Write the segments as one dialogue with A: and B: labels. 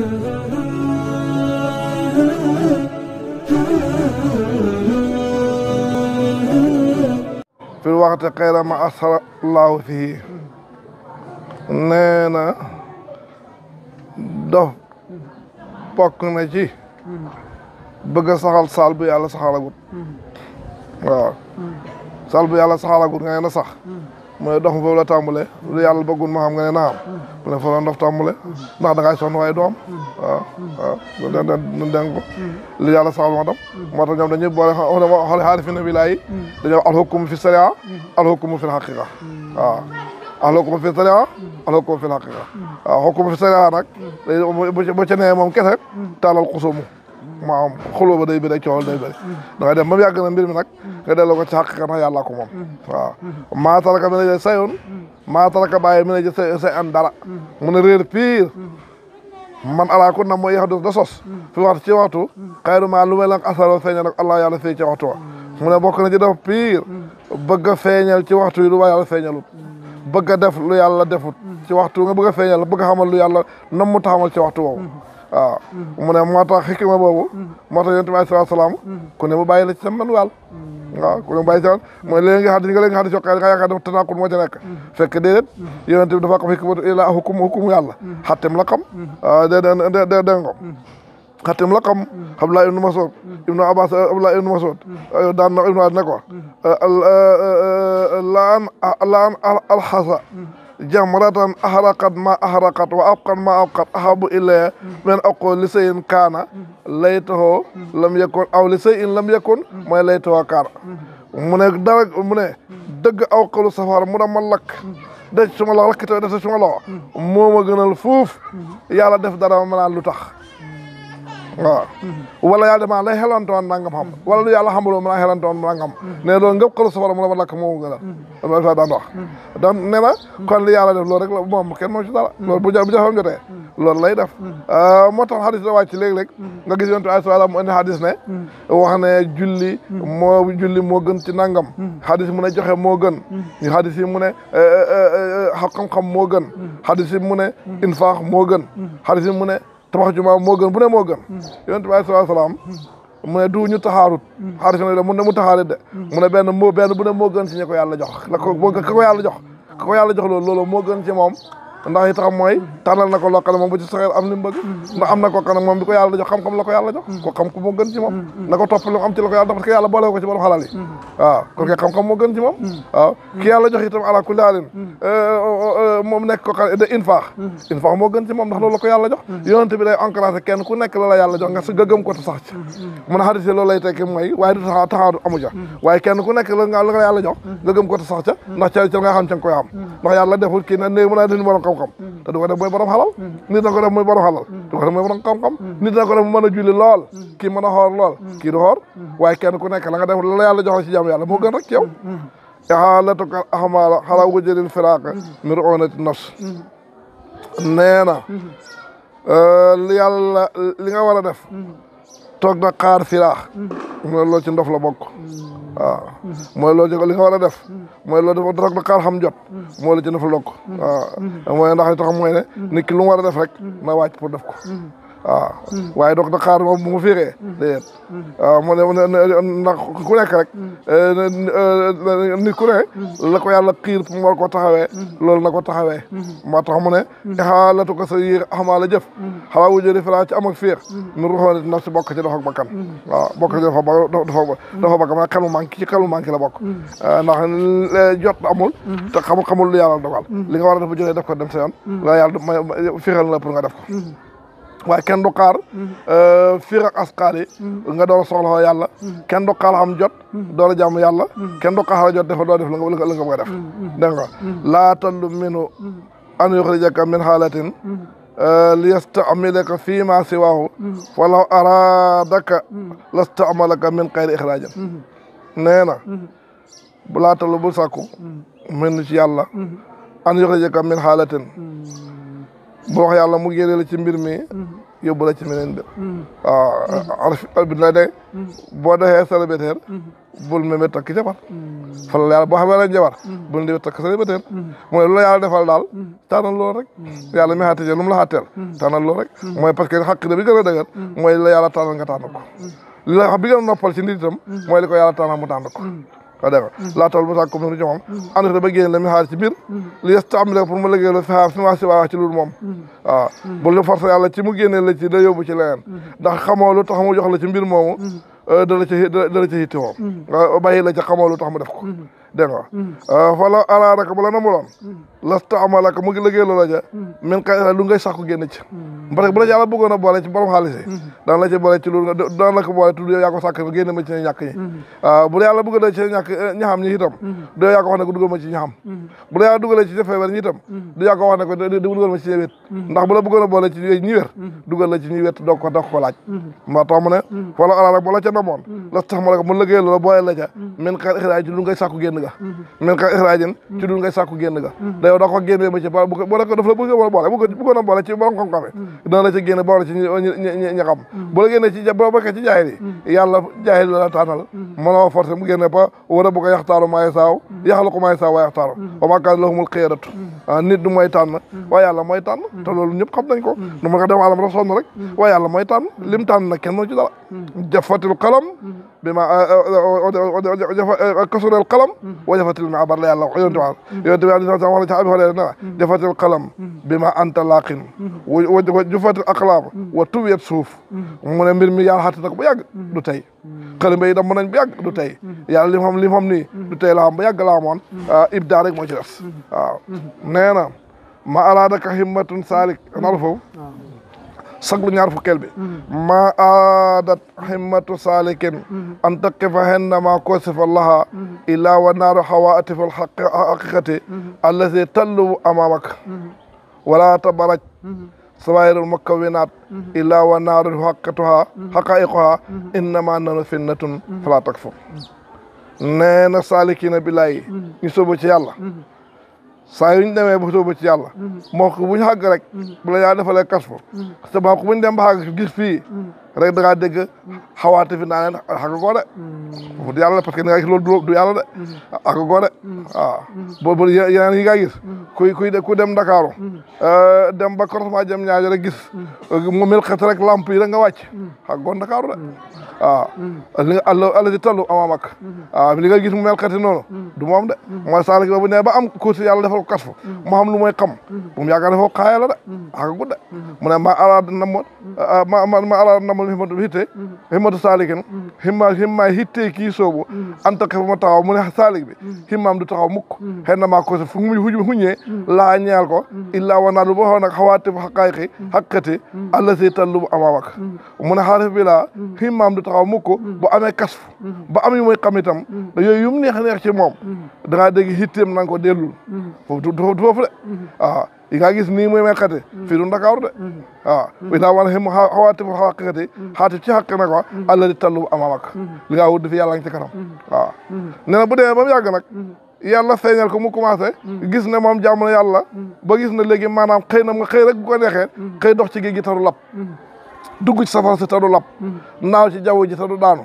A: fi waxte xayra ma asrallahu fii nee na dof bokk na ci bëgg a saxal saal bu yàlla saxalagut waaw saal bu yàlla saxalagut nga ne na sax mu ne dox foofu la tàmbale lu yàlla bëggul ma xam nga ne naam mu ne foofu la ndof tàmbale ndax da ngay sonn waaye doom waaw waaw da da dégg ko lu yàlla saxal moo tam moo tax ñoom dañuy boole xoole xaari fi nabi laayi dañoo alxukumu fi sharia alxukumu fi xaqiqa waaw alxukumu fi sharia alxukumu fi xaqiqa waaw xukumu fi sharia nag bu ca nee moom kese taalal xusumu maam xuloo ba day bëri ak coow day bëri da ngay dem ba mu yàgg na mbir mi nag nga delloo ko ci xaqiqa ndax yàlla ko moom waaw maa taraka mi ne sayoon maa taraka bàyyi mi ne say say an dara mu ne réer pire man alaa kun na mooy yax da sos fi waxtu ci waxtu xayru maa lu mel nag asaro feeñal ak allah yàlla fii ci waxtu wa mu ne bokk na ci def pire bëgg a feeñal ci waxtu yi lu waa yàlla feeñalut bëgg a def lu yàlla defut ci waxtu nga bëgg a feeñal bëgg a xamal lu yàlla nam mu taxamal ci waxtu woowu waaw mu ne moo tax xikma boobu moo tax yonent bi alayhi salaam ku ne mu bàyyi la ci sam man wàll waaw ku ne mu bàyyi ci mu ne léegi nga xadis nga léegi nga xadis yokkee nga yaakaar dafa tanaqul moo ca nekk fekk déedéet yonent bi dafa xam xikmatu ila hukum hukum yàlla xattem la xam dé dé dé dé ngo xattem la xam Abdullah ibnu Mas'ud ibnu Abbas Abdullah ibnu Mas'ud daan na ibnu ne ko laan laan alxasa jamratan ahraqat ma ahraqat wa abqat ma abqat ahabu ilaya min aqul li sayin kaana laytahu lam yakun aw li sayin lam yakun mooy laytahu kaana mu ne dara mu ne dëgg aw xalu safara mu ne ma lakk de suma loxo lakkite def suma loxo moo ma gënal fuuf yàlla def dara ma naan lu tax waaw wala yàlla dama lay xelantoon nangam xam wala lu yàlla xamuloo mën a xelantoon nangam ne loolu ngëp xalu safara mu ne ma lakk moo ma gënal daan wax dan ne na kon li yàlla def loolu rek la moom kenn moom ci dara loolu bu bu jafam jotee loolu lay def moo tax xadis da wàcc léeg-léeg nga gis yontu ay salaam mu indi xadis ne wax ne julli moo julli moo gën ci nangam xadis mu ne joxe moo gën xadis yi mu ne xam-xam moo gën xadis yi mu ne infaax moo gën xadis yi mu ne tabax jumaa moo gën bu ne moo gën yonent bi alayhi salaam mu ne du ñu taxaarut xaaris ne mu ne mu taxaarit de mu ne benn moo benn bu ne moo gën ci ñi ko yàlla jox la ko ka ko yàlla jox ka ko yàlla jox loolu loolu moo gën ci moom ndax yi tax mooy tànnal na ko loo xam ne moom bu ci saxee am li mu bëgg ndax am na ko xam ne moom bi ko yàlla jox xam-xam la ko yàlla jox ko xam ko moo gën ci moom na ko topp lu am ci la ko yàlla parce que yàlla boole ko ci borom xalal yi waaw kon kay xam-xam moo gën ci moom waaw ki yàlla jox itam ala kulli haalin moom nekk ko xam de infaax infaax moo gën ci moom ndax loolu la ko yàlla jox yonente bi day encouragé kenn ku nekk la la yàlla jox nga sa gëgëm ko te sax ci mun a xadis loolu lay tekki mooy waaye du taxaw taxaw amu ca waaye kenn ku nekk la nga la yàlla jox nga gëm ko te sax ca ndax ca ca nga xam ca nga koy am ndax yàlla deful kii ne ne mën a dindi borom xam-xam te du ko def mooy borom xalal nit na ko def mooy borom xalal du ko def mooy borom xam-xam nit na ko def mu mën a julli lool kii mën a xoor lool kii du xoor waaye kenn ku nekk la nga def la yàlla joxe ci jàmm yàlla moo gën rek ci yow ixaalatuka ahmaala xala wajëlil firaaqa mir onati nafs nee na li yàlla li nga war a def toog na xaar firaax mooy loolu ci ndof la bokk waaw mooy loolu ci li nga war a def mooy loolu dafa toog na xaar xam jot mooy la ci ndof la bokk waaw mooy ndax li tax mooy ne nit ki lu mu war a def rek na wàcc pour def ko waaw waaye doog na xaar moom bu mu fiiree déedéet waaw mu ne ndax ku nekk rek nit ku ne la ko yàlla xiir pour mu war ko taxawee loolu na ko taxawee moo tax mu ne xaalatu ko sa yéer xamaa la jëf xalaa wujëri filaa ci am ak fiir mi ruxoonit naf si bokk ci dafa bakkan waaw bokk ci dafa dafa dafa bakkan ma xel mu manqué ci xel mu manqué la bokk ndax jot amul te xamul xamul lu yàlla dogal li nga war a def bu jógee def ko dem sa yoon la yàlla fiiral na la pour nga def ko waaye kenn du xaar fiir ak asqaar yi nga door a soxla yàlla kenn du xaar xam jot door a jàmm yàlla kenn du xaar jot dafa doo def la nga la nga bëgg a def dégg nga laa tallu minu an yuxrijaka min xaalatin li yastamilaka fii ma siwaahu walaw araadaka lastamalaka min xayri ixraajin nee na bu laa tallu bul sàkku min ci yàlla an yuxrijaka min xaalatin bu wax yàlla mu génne la ci mbir mi yóbbu la ci meneen mbir waaw araf bi la de boo defee célibataire bul meme takk jabar fala la yàlla boo xamee la jabar bul ndi takk célibataire mooy lu la yàlla defal daal tànnal loolu rek yàlla mi xattije lu mu la xatteel tànnal loolu rek mooy parce que xaq bi gën a dëgër mooy la yàlla tànnal nga tànn ko li la bi gën a noppal ci nit itam mooy li ko yàlla tànnal mu tànn ko wa dégg nga laataal bu sàkk comme ni moom ànd ba génn la mi xaar ci biir li yes am pour mu liggéey la fi xaar fi ma si waa ci loolu moom waaw bu lu forcé yàlla ci mu génnee la ci da yóbbu ci leneen ndax xamoo lu tax mu jox la ci mbir moomu dala ci dala ci hitti woo bàyyi la ci xamoo lu tax mu def ko dégg nga fala ala rek bu la namuloon lasta amalaka mu ngi liggéey loola ja min ka lu ngay sàkku génn ci parce que bu la yàlla bëggoon a boole ci borom xaalis yi daan la ci boole ci loolu daan la ko boole tudd yow yaa ko sàkk génn ma ci ñàkk ñi waaw bu la yàlla bëggoon a ci ñàkk ñaxam ñi itam du yow yaa ko wax ne ko dugal ma ci ñaxam bu la yàlla dugalee ci feebar ñi itam du yaa ko wax ne ko dugal ma ci ñi wét ndax bu la bëggoon a boole ci ñi wér dugal la ci ñi wét doog ko doog ko laaj moo tax mu ne fala ala rek bu la ca namoon lasta amalaka mu liggéey loola boole la ca min ka ixraaj ci lu ngay sàkku génn ga min ka ixraajin ci lu ngay sàkku génn ga da yow da ko génnee ba ci ba bu ko daf la bëgg a boole bu bëggoon a boole ci borom xam-xam yi dana la ci génne boole ci ñi ñi xam bu la génnee ci boo bokkee ci jaahil yi yàlla jaahil la la tànnal mënoo forcé mu génne ba war a bu ko yaxtaaru maay saaw yaxalu ko maay saaw waa yaxtaaru wa maa kaana lahumul xiyaratu nit du mooy tànn waaye yàlla mooy tànn te loolu ñëpp xam nañ ko nu ma ko dem alam rek sonn rek waaye yàlla mooy tànn lim tànn nag kenn mënu ci dara jafatil qalam bi ma kasurel qalam wa jafatil mi abar la yàlla wax yonte wa yonte bi wax na ci abi xoolee na jafatil qalam bi ma anta laqin wa jufatil aqlaam wa tuwiyat suuf mu ne mbir mi yàlla xatte na ko ba yàgg du tey xalimba yi dam nañ ba yàgg du tey yàlla li mu xam li mu xam nii du tey la xam ba yàgg la amoon ibda rek moo ci des waaw nee na ma araadaka himmatun saalik nalu foofu saglu ñaar fukkeel bi ma aadat himmatu saalikin an taqifa hennama kosifa laha illa wa naaru hawaati fi lhaqiqati allati tallubu amamak wala tabaraj sawairul mukawinat illa wa naaru haqqatuha haqaiquha innama nanu finnatun fala takfur nee na saalikina billahi ñu sóobu ci yàlla saa yu ñu demee ba sóobu ci yàlla moo ko bu ñu xàgg rek bu la yaa defalee kasfu te moo ko bu ñu dem ba xàgg gis fii rek da ngaa dégg xawaate fi naa leen xàgg koo de foofu du yàlla parce que ni nga gis loolu du yàlla de xàgg koo de waaw boobu yeneen yi nga gis kuy kuy ku dem Ndakaaru dem ba croisement jëm ñaajo rek gis mu mel xet rek lamp yi rek nga wàcc xàgg koo Ndakaaru de waaw li nga àll àll di tallu amaam ak waaw li nga gis mu mel xeti noonu du moom de mooy saalik ba bu ne ba am kursi yàlla defal ko kasfu mu xam lu mooy xam bu mu yaakaar defoo xaaya la de xàgg gudde mu ne ma ala namoon ma ma ala namoon himmatu hitte himmatu saalikin himma himma hitte kii soobu anta ka ma taxaw mu ne saalik bi himmaam du taxaw mukk xen na maa ko fu mu huñee laa ñeel ko illaa wanaa lu boo xaw nag xawaati xaqaayqi xaqati alla si tallu amaam ak mu ne xaarif bi laa himmaam du taxaw mukk bu amee kasfu ba am yu muy xam itam yooyu yu mu neex neex ci moom da ngaa dégg hitteem na nga ko dellul foofu du foofu de waaw yi nga gis nii muy melkate fii du Ndakaaru de waaw wi daa wan xim xawaati fa xaqati xaati ci xaq na ko alla di tallu amaam ak li ngaa wut fi yàlla ngi ci kanam waaw nee na bu demee ba mu yàgg nag yàlla feeñal ko mu commencé gis ne moom jàmm na yàlla ba gis ne léegi maanaam xëy na nga xëy rek bu ko neexee xëy dox ci géej gi taru lap dugg ci safara si taru lap naaw ci jaww ji taru daanu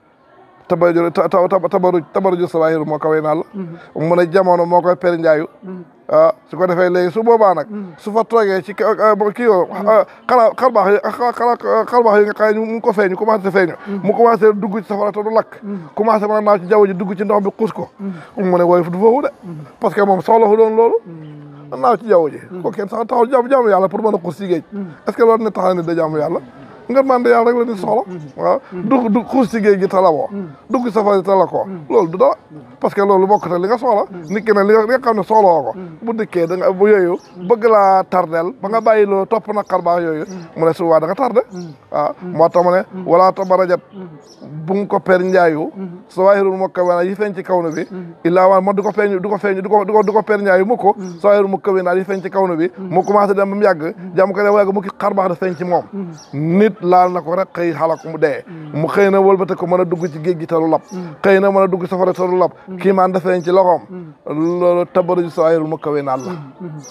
A: tabaru tabaru tabaruju sawahiru moo kawee naa la mu ne jamono moo koy per njaayu ah su ko defee léegi su boobaa nag su fa toogee ci kii yoo xala xarbaax yi xarbaax yi nga xam ne mu ngi ko feeñu commencé feeñu mu commencé dugg ci safara te du lakk commencé mën a naaw ci jaww ji dugg ci ndox bi xuus ko mu ne wooy du foofu de parce que moom soxla fu doon loolu naaw ci jaww ji ko kenn sax taxaw jaamu jaamu yàlla pour mën a xuus ci géej est ce que loolu ne taxaw ne da jaamu yàlla nga mande yàlla rek la ni soxla waaw dugg du xuus ci géej gi tala woo dugg safari tala ko loolu du dara parce que loolu bokk te li nga soxla nit ki ne li nga xam ne soxla woo ko bu dikkee da nga bu yooyu bëgg laa tardel ba nga bàyyi loolu topp na xar baax yooyu mu ne souvent da nga tardé waaw moo tax mu ne wala tabarajat bu nga ko per njaayu sa waahirul mu kawe yi feeñ ci kaw na bi illaa waan mo du ko feeñ du ko feeñ du ko du ko du ko per njaayu mu ko sa waahirul mu kawe naa yi feeñ ci kaw na bi mu commencé dem ba mu yàgg jàmm ko ne yàgg mu ki xar baax da feeñ ci moom nit laal na ko rek xëy xalak mu dee mu xëy na wëlbate ko mën a dugg ci géej gi talu lab xëy na mën a dugg safara talu lab kii maan dafeeñ ci loxoom loolu tabaruju sawaayirul mu kawe naan la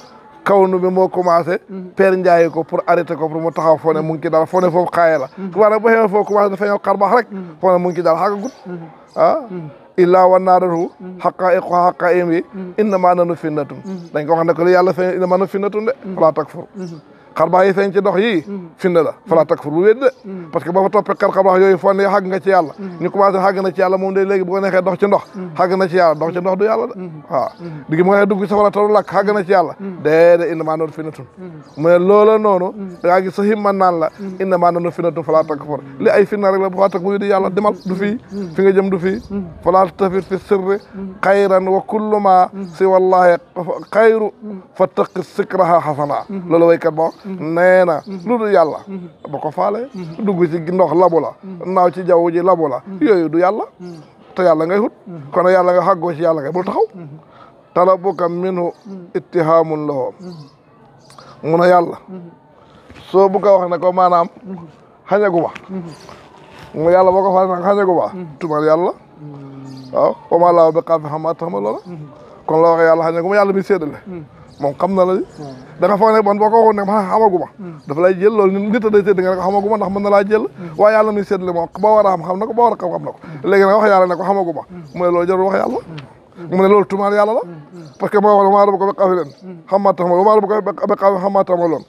A: kawnu bi moo commencé père Ndiaye ko pour arrêter ko pour mu taxaw foo ne mu ngi ci dara foo ne foofu xaaye la tubaab nag bu xamee foofu commencé dafa ñëw xar baax rek foo ne mu ngi ci dara xàggagut ah illaa wa naadatu xaqaa'iqu xaqaa'im yi innamaa nahnu fitnatun dañ ko wax ne ko li yàlla feeñ innamaa nahnu fitnatun de falaa takfur xar baax yi feeñ ci ndox yii finna la falaa takfur bu wéet de parce que boo fa toppee xar baax yooyu foo ne xàgg nga ci yàlla ñu commencé xàgg na ci yàlla moom day léegi bu ko neexee dox ci ndox xàgg na ci yàlla dox ci ndox du yàlla de waaw digi mu nga dugg safara taru lakk xàgg na ci yàlla déedéet innamaa nahnu fitnatun mu ne loola noonu da ngaa gis sa himman naan la innamaa nahnu fitnatun falaa takfur li ay finna rek la bu faa tak wuyu di yàlla demal du fii fi nga jëm du fii falaa tafit fi sirri xayran wa kullu ma si wallahi xayru fa taqi sikraha xasana loolu waykat ba nee na lu dul yàlla ba ko faale dugg ci ndox labu la naaw ci jaww ji labu la yooyu du yàlla te yàlla ngay hut kon yàlla nga xàggoo ci yàlla ngay bul taxaw talabuka minhu ittihaamun lahu mun a yàlla soo bugg a wax ne ko maanaam xañagu ma mu yàlla boo ko faale nag xañagu ma tumal yàlla waaw wama laaw bi xaafi xama tax ma loola kon la waxee yàlla xañagu ma yàlla mi séddale moom xam na la da nga foog ne man boo ko waxoon ne ma xamaguma dafa lay jël loolu nit a day sédd nga ne ko xamaguma ndax mën na laa jël waaye yàlla muy séddale moom boo war a xam xam na ko boo war a xam xam na ko léegi nag wax yàlla ne ko xamaguma mu ne loolu jarul wax yàlla mu ne loolu tumaal yàlla la parce que moo wax maa rab ko ba xafi leen xamaa tax ma maa rab ko ba xafi xamaa tax ma loon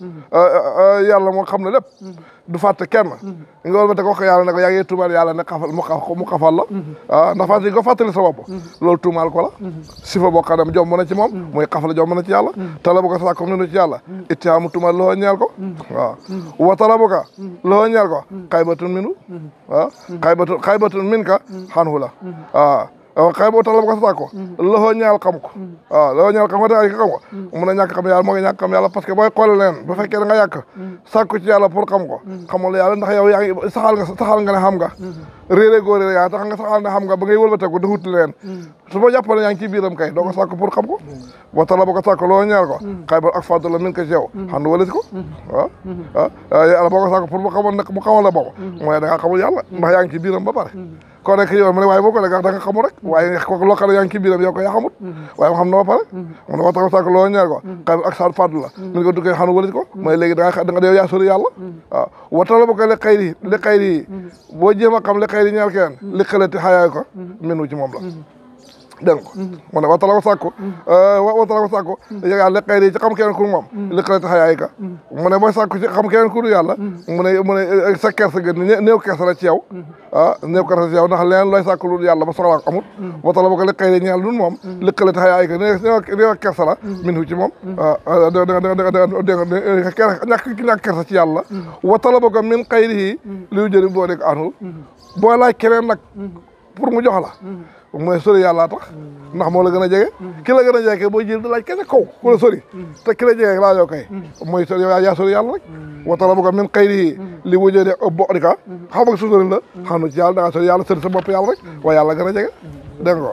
A: yàlla moo xam ne lépp du fàtte kenn nga wol ba te ko wax yàlla ne ko yaa ngi tuumaal yàlla ne xafal mu xaf mu xafal la ah ndax fàtte nga fàttali sa bopp loolu tuumaal ko la si fa boo xam ne jom na ci moom muy xafal jom na ci yàlla tala bu ko sàkko ninu ci yàlla ittihaamu tuumaal loo ñeel ko waaw wa tala bu ka loo ñeel ko xaybatun minu waaw xaybatun xaybatun min ka xanhu la waaw waaw xëy boo tax la ko sa ko loxo ñaal xam ko waaw loxo ñaal xam ko te ay xam ko mun a ñàkk xam yàlla moo ngi ñàkk xam yàlla parce que booy xool leen bu fekkee da nga yàq sàkku ci yàlla pour xam ko xamul yàlla ndax yow yaa ngi saxal nga saxal nga ne xam nga réeré góor réeré yaa tax nga saxal ne xam nga ba ngay wëlbateeku di wut leen su ma jàppale yaa ngi ci biiram kay doo ko sàkku pour xam ko boo tax la ba ko sàkku loxo ñaal ko xëy ba ak fàddu la min ko ci yow xam du walis ko waaw waaw yàlla boo ko sàkku pour mu xamoon ne mu xamoon la boobu mooy da nga xamul yàlla ndax yaa ngi ci biiram ba pare kon rek yow ma ne waaye boo ko lekk da nga xamul rek waaye kooku loo xam ne yaa ngi ci biiram yow ko yaa xamut waaye ma xam na ba pare mu ne waxtaan sàkk loo ñeel ko xëy ak saat fàddu la min ko duggee xanu walit ko mooy léegi da nga da nga yow yaa sori yàlla waaw watala ba ko li xayri li xayri yi boo jéem a xam li xayri ñeel kenn li xalati xayaay ko minu ci moom la dégg ko mu ne watala ko sàkku watala ko sàkku yàlla li xayri yi ci xam keneen ku moom li xalati xayaay ka mu ne booy sàkku ci xam keneen ku yàlla mu ne mu ne sa kersa gën néew kersa la ci yow ah néew kersa ci yow ndax leen looy sàkku lu yàlla ba soxlaa ko amut watala ba ko li xayri ñeel dun moom li xalati xayaay ka néew kersa la min ci moom waaw dégg nga ñàkk ki ñàkk kersa ci yàlla watala ba ko min xayri yi liu jëri boo dégg anu boo laaj keneen nag pour mu jox la mooy sori yàlla tax ndax moo la gën a jege ki la gën a jege booy jël di laaj kese kaw ku la sori te ki la jege laa yoo kay mooy sori yow yaa sori yàlla rek watala bu ko min xayri li wujjee de bo di ka xam ak susori la xam na ci yàlla da ngaa sori yàlla sori sa bopp yàlla rek waaye yàlla gën a jege dégg nga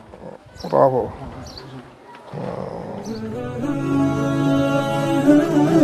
A: ko waaw foofu